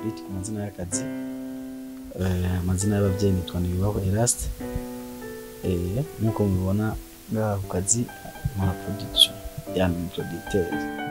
Beat ku mazina y'akazi Eh, amazina y'ababyeyi nitwa Nibibaho Eraste Eh, nk'uko mubibona ngaha ku kazi nkora production yani ni producteur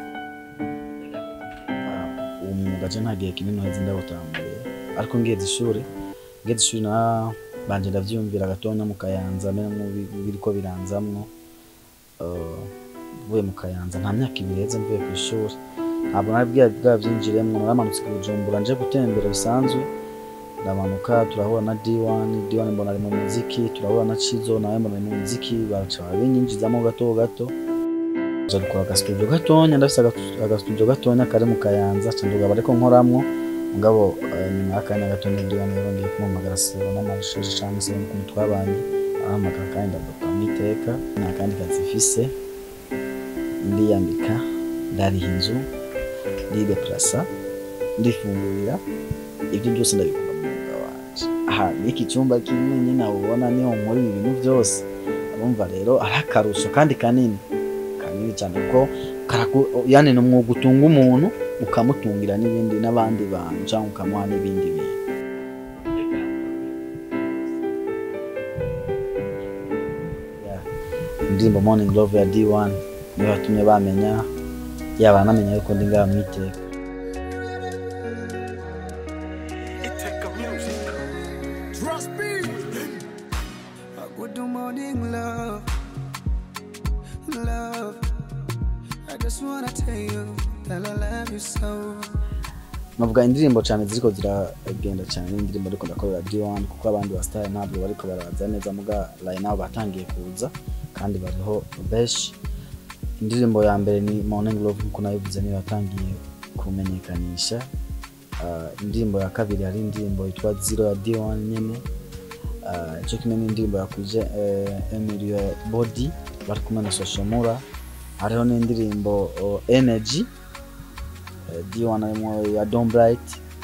Ah, uwo mwuga je nta gihe kinini uheze ndawutambuye ariko ngeze ishuri ngeze ishuri na banje ndavyiyumvira gatonya mu kayanza menya biriko biranzamwo Eh, mvuye mu kayanza nta myaka ibiri heze mvuye ku ishuri ntabwo nari bwa bwabyinjiremwo naramanutse ku bujumbura nje gutembera bisanzwe ndamanuka turahura na D1 D1 mbona ari mu muziki turahura na Chizo nawe mbona ari mu muziki baraca babinyinjizamo gato gato nja dukora agastudio gatonya ndafise aga- agastudio gatonya kari mu kayanza ca ndugaba ariko nkoramwo mugabo eh, nyuma y'akanya gatonya D1 yarongeye kumuhamagara sebo n'amarushoje canke se n'ukuntu twabanye arahamagara kandi ndavuga mwiteka nta kandi kazi mfise ndiyambika ndariha inzu ndideplasa ndifungurira ibyo byose ndabikora mu mwuga wanje aha n'iki cyumba kimwe nyine ubona niho nkora ibi bintu byose urumva rero ari akarusho kandi kanini kanini cyane kuko karaku- yani ni umwuga utunga umuntu ukamutungira n'ibindi n'abandi bantu cyangwa ukamuha n'ibindi bintu Yeah. indirimbo morning love ya D1 niyo yatumye bamenya yaba anamenya yuko ndi ngaha mu iteka Trust me. A good morning, love. Love. I just wanna tell you that I love you so. navuga indirimbo cyane ziriko ziragenda cyane n'indirimbo ariko ndakorera D1 kuko abandi basitari ntabwo bariko baraza neza muga line nabo batangiye kuza kandi bariho benshi indirimbo ya mbere ni morning love nkuko nabivuze niyo yatangiye kumenyekanisha Ah, indirimbo ya kabiri hari indirimbo yitwa zero ya D1 nyene Ah, ico kimwe n'indirimbo yakwije eh, Emilio Body bari kumwe na Soshomura hariho n'indirimbo oh, energy Eh, D1 harimo ya Don Bright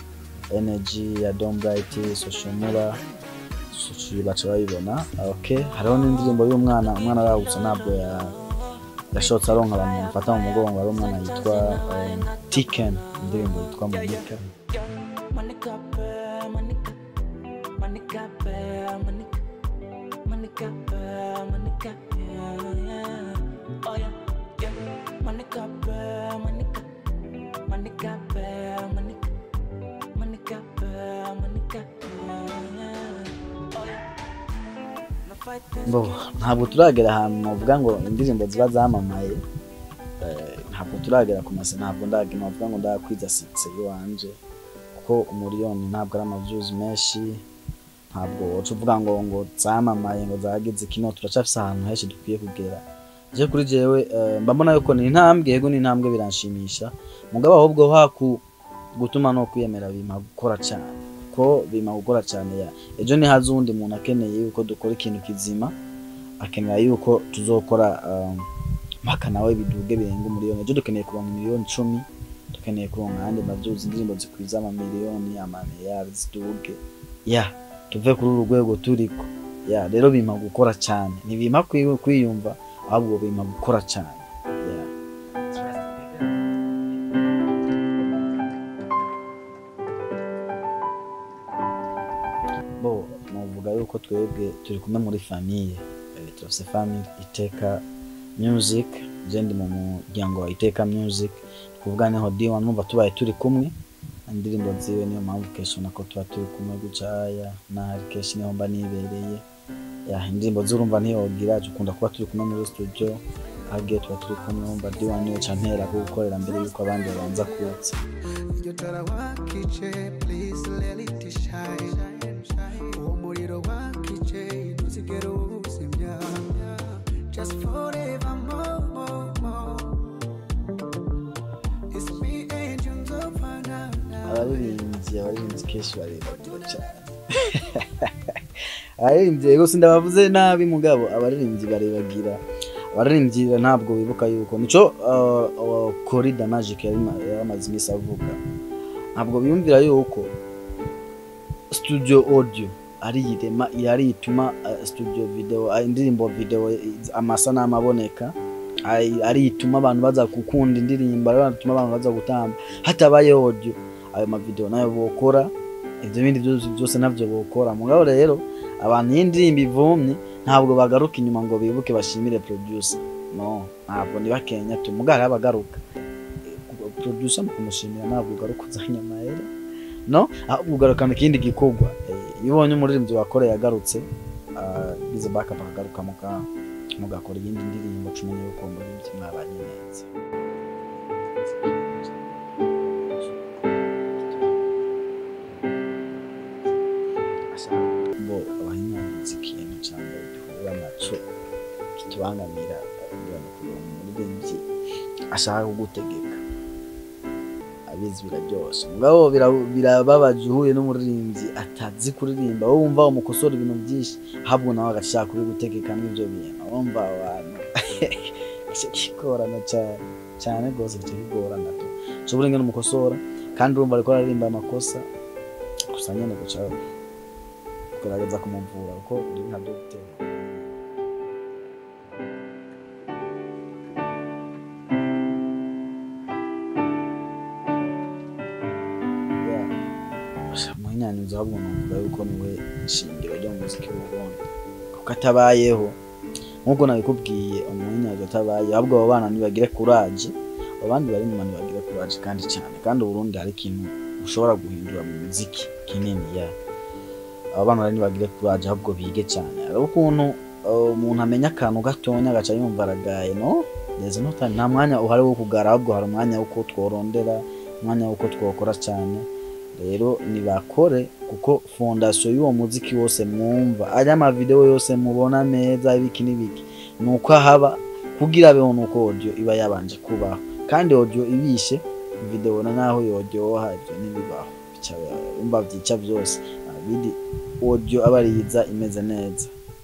energy ya Don Bright Soshomura Soshi baca bayibona okay hariho n'indirimbo y'umwana umwana arahutse ntabwo ya yashotse aronka abantu bamufata mu mugongo ari umwana yitwa um, Tiken indirimbo yitwa Monica Monica, Pearl, Monica, Monica, Pearl, Monica, Monica, Pearl, Monica, yeah, yeah. Oh yeah, yeah. Monica, Pearl, Monica, Monica, Pearl, Monica, Monica, Pearl, Monica, yeah, yeah. Oh yeah. No fight this bo ntabwo turagera ahantu navuga ngo indirimbo ziba zamamaye eh, ntabwo turagera ku mase ntabwo ndaga navuga ngo ndakwiza sitse iwanje kuko umuriyoni ntabwo ari amavyuzi menshi ntabwo woca uvuga ngo ngo zamamaye ngo zageze kino turacafise ahantu henshi dukwiye kugera je kuri jewe eh, mba mbona yuko ni intambwe yego ni intambwe biranshimisha mugabo ahubwo haku gutuma no kwiyemera bima gukora cyane kuko bima gukora cyane ya ejo ni haza uwundi muntu akeneye yuko dukora ikintu kizima akenera yuko tuzokora um, mpaka nawe biduge birenga umuriyoni ejo dukeneye kuronka miliyoni icumi dukeneye kuronka ayandi mavyuzi indirimbo zikwiza amamiliyoni amamiliyari ziduge ya tuve kuri uru rwego turiko ya rero bimpa gukora cyane ntibimpa kwi- kwiyumva ahubwo bimpa gukora cyane ya bo muvuga yuko twebwe turi kumwe muri famiye Eh, turafise family iteka music je ndi mu muryango wa iteka music kuvuga niho D1 numva tubaye turi kumwe indirimbo ziwe niyo mpamvu kenshi ubona ko tuba turi kumwe gucaya nahari kenshi niho mba nibereye ya indirimbo z'urumva ntiyogira dukunda kuba turi kumwe muri studio hagiye tuba turi kumwe wumva D1 niwe ca ntera ko gukorera mbere yuko abandi babanza kuza Iryo tara wakije, please let it shine. Uwo muriro wakije, ntuzigere uwuzimya. Just forever more, more, more. It's me and you, nzopfana nawe. abaririmbyi abaririmbyi kenshi barebagura cyane abaririmbyi yego sindabavuze nabi mugabo abaririmbyi barebagira abaririmbyi ntabwo bibuka yuko nico uh, uh, corida magic yari ma- yari amaze iminsi avuga ntabwo biyumvira yuko studio audio ari irema yari ituma uh, studio video uh, indirimbo video eh, amasanamu aboneka ari ari ituma abantu baza gukunda indirimbo ari ituma abantu baza gutamba hatabaye audio ayo mavideo nayo bokora ivyo bindi byose byose navyo bokora mugabo rero abantu iyo indirimbo ivumye ntabwo bagaruka inyuma ngo bibuke bashimire producer no ntabwo ni bakenya tu mugabo hariho abagaruka producer mu kumushimira ntabwo ugaruka uzanye amahera no ahubwo ugarukana ikindi gikorwa Eh, iyo ubonye umuririmbyi wakoreye agarutse ah, bize backup akagaruka muga mugakora iyindi ndirimbo cumenye yuko uwo muririmbyi mwabanye neza bo abahinyanyiza ikintu cya mbere duhura naco kitubangamira kugira ngo kuronka umuririmbyi ashaka kugutegeka abizi biraryoshe mugabo bira- birababaje uhuye n'umuririmbyi atazi kuririmba wowe wumva umukosora ibintu byinshi ahubwo nawe agashaka kubigutegeka n'ibyo bintu wumva abantu icyo kigorana cyane cyane rwose icyo kigorana tu ushobora ingene umukosora kandi urumva ariko aririmba amakosa gusa nyene guca kugerageza kumuvura kuko uri nka dogiteri muhinyanyuzi ahubwo numva yuko niwe shingiro ryo mu muziki w'uburundi kuko atabayeho nk'uko nabikubwiye umuhinyanyuzi atabayeho ahubwo abo bana ntibagire kuraje abandi bari inyuma ntibagire kuraje kandi cyane kandi uburundi hari ikintu ushobora guhindura mu muziki kinini ya aba bana rero ntibagire kuraje ahubwo bige cyane hari ukuntu uh, umuntu amenya akantu gatonya agaca yumva aragaye no there's no time nta mwanya uhari wo kugara ahubwo hari umwanya w'uko tworondera umwanya w'uko twokora cyane rero nibakore kuko fondasiyo y'uwo muziki wose mwumva ari amavideo yose mubona meza ibiki n'ibiki ni uko haba kugira abeho nuko audio iba yabanje kubaho kandi audio ibishe video na naho yoryoha ibyo ntibibaho bica umva byica byose abidi audio aba ariza imeze neza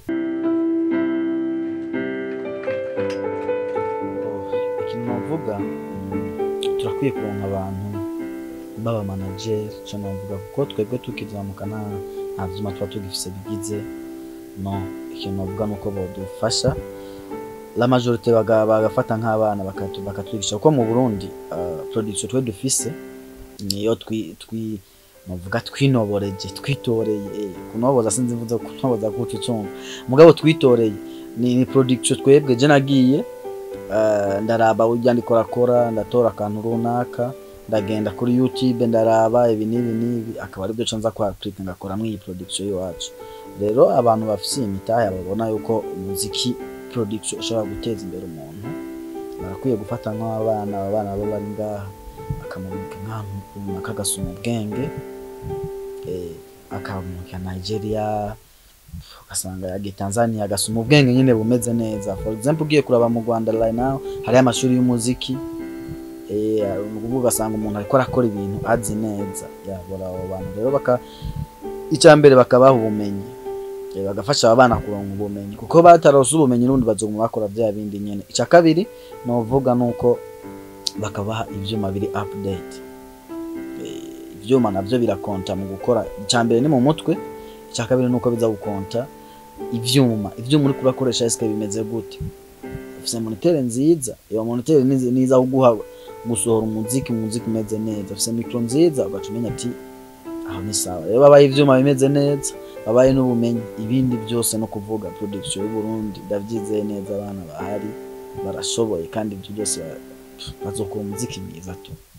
ikintu navuga mm, turakwiye kuronka abantu baba manager cyo navuga kuko twebwe tukizamuka nta nta vyuma tuba tugifise bigize no ikintu navuga nuko bodufasha la majorite baga- bagafata nk'abana bakatu- bakatwigisha kuko mu Burundi uh, production twe dufise niyo twi twi navuga twinoboreje twitoreye eh, kunoboza sinzi mvuze kunoboza kuco cumva mugabo twitoreye ni, ni production twebwe je nagiye uh, ndaraba urya ndiko rakora ndatora akantu runaka ndagenda kuri youtube ndaraba ibi n'ibi n'ibi akaba aribyo co nza kwaplika ngakoramwo iyi production y'iwacu rero abantu bafise iyi mitahe babona yuko umuziki production ushobora guteza imbere umuntu barakwiye gufata nk'abana aba bana baba bari ngaha akamurika nk'ahantu runaka agasoma ubwenge eh, akamurika nigeria ugasanga yagiye tanzania agasoma ubwenge nyine bumeze neza for example ugiye kuraba mu rwanda right now hariyo amashuri y'umuziki eh, ni ukuvuga ugasanga umuntu ariko arakora ibintu azi neza yabora abo bantu rero baka icya mbere bakabaha ubumenyi Eh, bagafasha aba bana kuronka ubumenyi kuko batarose ubumenyi n'ubundi bazoguma bakora bya bindi nyene icya kabiri novuga nuko bakabaha ivyuma biri update Eh, ivyuma navyo birakonta mu gukora icya mbere ni mu mutwe icya kabiri nuko biza gukonta ivyuma ivyuma uriko urakoresha eske bimeze gute ufise monitere nziza iyo monitere nizi- niza kuguha gusohora umuziki umuziki umeze neza ufise mikro nziza ugaca umenya ati aho ni sawa rero babaye ivyuma bimeze neza babaye n'ubumenyi ibindi byose no kuvuga production y'u Burundi ndavyizeye neza abana bahari barashoboye kandi ibyo byose ba- bazokora umuziki mwiza tu